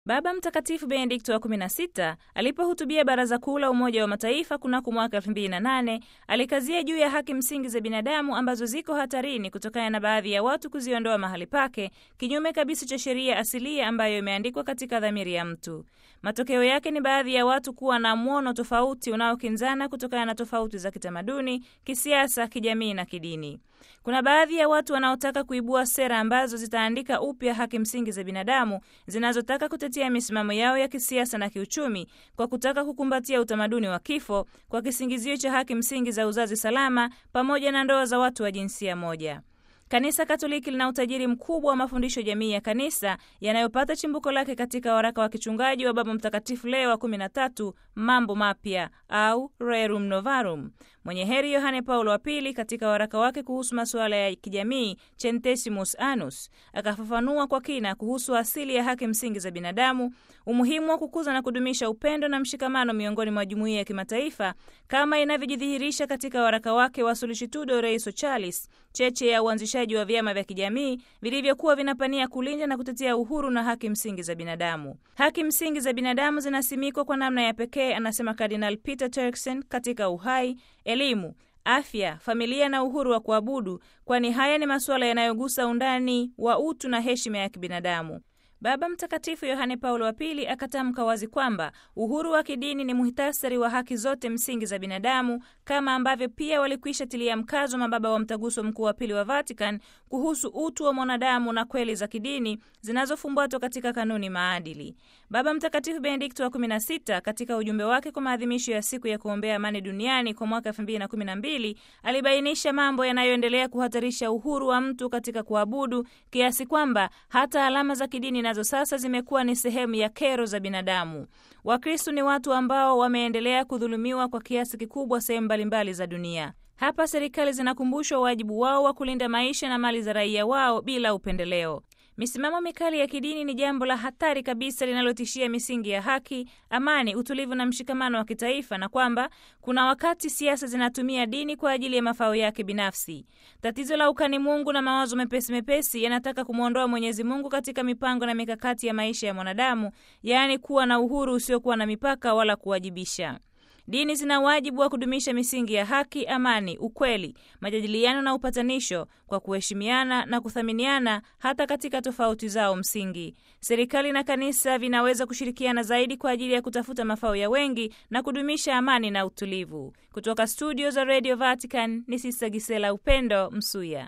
Baba Mtakatifu Benedikto wa 16 alipohutubia Baraza Kuu la Umoja wa Mataifa kunako mwaka 2008 alikazia juu ya haki msingi za binadamu ambazo ziko hatarini kutokana na baadhi ya watu kuziondoa mahali pake kinyume kabisa cha sheria asilia ambayo imeandikwa katika dhamiri ya mtu. Matokeo yake ni baadhi ya watu kuwa na mwono tofauti unaokinzana kutokana na tofauti za kitamaduni, kisiasa, kijamii na kidini. Kuna baadhi ya watu wanaotaka kuibua sera ambazo zitaandika upya haki msingi za binadamu zinazotaka kutetea misimamo yao ya kisiasa na kiuchumi kwa kutaka kukumbatia utamaduni wa kifo kwa kisingizio cha haki msingi za uzazi salama pamoja na ndoa za watu wa jinsia moja. Kanisa Katoliki lina utajiri mkubwa wa mafundisho jamii ya kanisa yanayopata chimbuko lake katika waraka wa kichungaji wa Baba Mtakatifu Leo wa 13, mambo mapya au Rerum Novarum. Mwenye heri Yohane Paulo wa Pili katika waraka wake kuhusu masuala ya kijamii Centesimus Annus akafafanua kwa kina kuhusu asili ya haki msingi za binadamu, umuhimu wa kukuza na kudumisha upendo na mshikamano miongoni mwa jumuiya ya kimataifa kama inavyojidhihirisha katika waraka wake wa Solicitudo Rei Socialis, cheche ya uanzishaji wa vyama vya kijamii vilivyokuwa vinapania kulinda na kutetea uhuru na haki msingi za binadamu. Haki msingi za binadamu zinasimikwa kwa namna ya pekee, anasema Kardinal Peter Turkson, katika uhai, elimu, afya, familia na uhuru wa kuabudu, kwani haya ni masuala yanayogusa undani wa utu na heshima ya kibinadamu. Baba Mtakatifu Yohane Paulo wa Pili akatamka wazi kwamba uhuru wa kidini ni muhtasari wa haki zote msingi za binadamu, kama ambavyo pia walikwisha tilia mkazo mababa wa Mtaguso Mkuu wa Pili wa Vatican kuhusu utu wa mwanadamu na kweli za kidini zinazofumbatwa katika kanuni maadili. Baba Mtakatifu Benedikto wa 16 katika ujumbe wake kwa maadhimisho ya siku ya kuombea amani duniani kwa mwaka 2012 alibainisha mambo yanayoendelea kuhatarisha uhuru wa mtu katika kuabudu kiasi kwamba hata alama za kidini nazo sasa zimekuwa ni sehemu ya kero za binadamu. Wakristo ni watu ambao wameendelea kudhulumiwa kwa kiasi kikubwa sehemu mbalimbali za dunia. Hapa serikali zinakumbushwa wajibu wao wa kulinda maisha na mali za raia wao bila upendeleo. Misimamo mikali ya kidini ni jambo la hatari kabisa linalotishia misingi ya haki, amani, utulivu na mshikamano wa kitaifa, na kwamba kuna wakati siasa zinatumia dini kwa ajili ya mafao yake binafsi. Tatizo la ukani Mungu na mawazo mepesi mepesi yanataka kumwondoa Mwenyezi Mungu katika mipango na mikakati ya maisha ya mwanadamu, yaani kuwa na uhuru usiokuwa na mipaka wala kuwajibisha. Dini zina wajibu wa kudumisha misingi ya haki, amani, ukweli, majadiliano na upatanisho kwa kuheshimiana na kuthaminiana hata katika tofauti zao msingi. Serikali na kanisa vinaweza kushirikiana zaidi kwa ajili ya kutafuta mafao ya wengi na kudumisha amani na utulivu. Kutoka studio za Radio Vatican ni Sista Gisela Upendo Msuya.